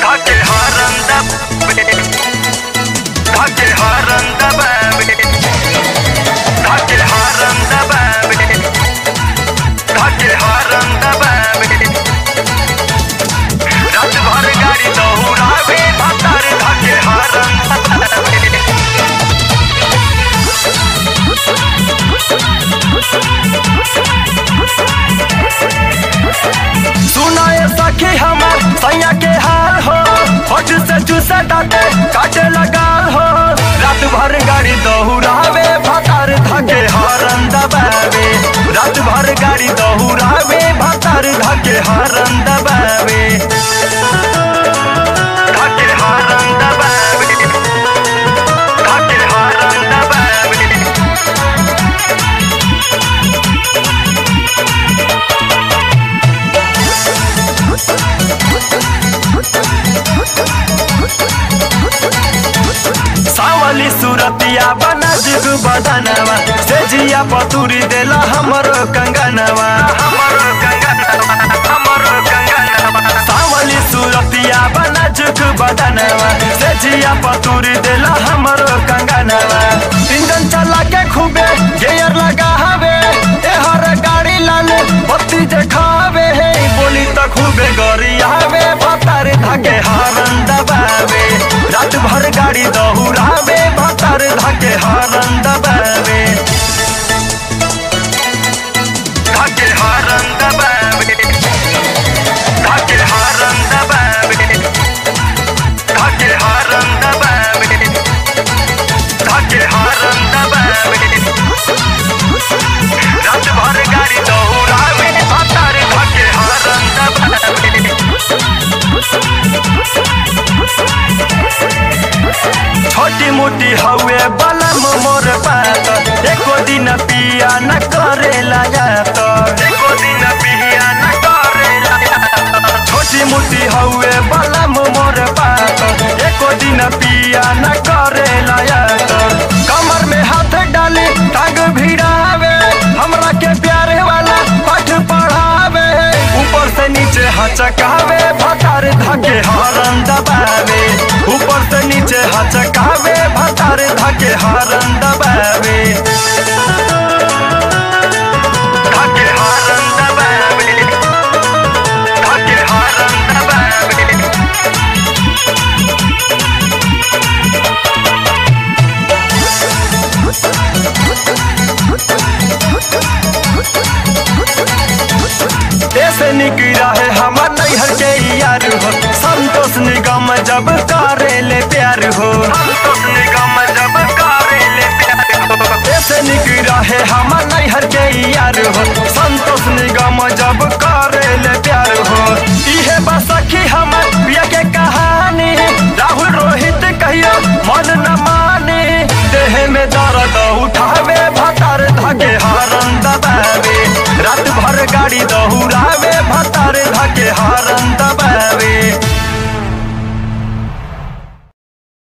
Hake haranda Hake haranda babe Hake haranda babe Hake haranda babe रात भर गाड़ी दौड़ावे भतार धके haranda सुनाए सखी हमर सैया के हाल हो होठ से चूसे डाटे काटे लगा हो रात भर गाड़ी दौड़ावे भतार धके हरन दबावे रात भर गाड़ी दौड़ावे भतार धके हरन दबावे धके हरन दबावे धके हरन दबावे सावली सुरतिया बना जुग बदनवा से जिया पतुरी देला हमरो कंगनवा हमरो कंगनवा हमरो कंगनवा सावली सुरतिया बना जुग बदनवा से जिया पतुरी देला हमरो कंगनवा इंजन चला के खूबे गियर लगा हवे ए हर गाड़ी लाल बत्ती देखावे हे बोली त खूबे गरियावे भतार धके हरन दबावे रात भर गाड़ी दौड़ावे भतार धके हरन दबावे धके हरन दबावे धके हरन दबावे धके हरन दबावे धके हरन दबावे रात भर गाड़ी दौड़ावे भतार धके हरन दबावे छोटी मोटी हवे बलम मोर बात एको दिन पिया न करे लगात एको दिन पिया न करे लगात छोटी मोटी हवे बलम मोर बात एको दिन पिया न करे लगात कमर में हाथ डाले टांग भिड़ावे हमरा के प्यारे वाला पाठ पढ़ावे ऊपर से नीचे हचकावे भतार धके हरन दबावे ऊपर से नीचे हचकावे भतार धके हरन दबावे धके हरन दबावे धके हरन दबावे ऐसे निकला है हमार नैहर के यार हो संतोष निगम जब करे ले प्यार हो संतोष निगम जब करे ले प्यार हो ऐसे निकला है हमार नैहर के यार हो संतोष निगम जब करे ले प्यार हो इहे बस सखी हम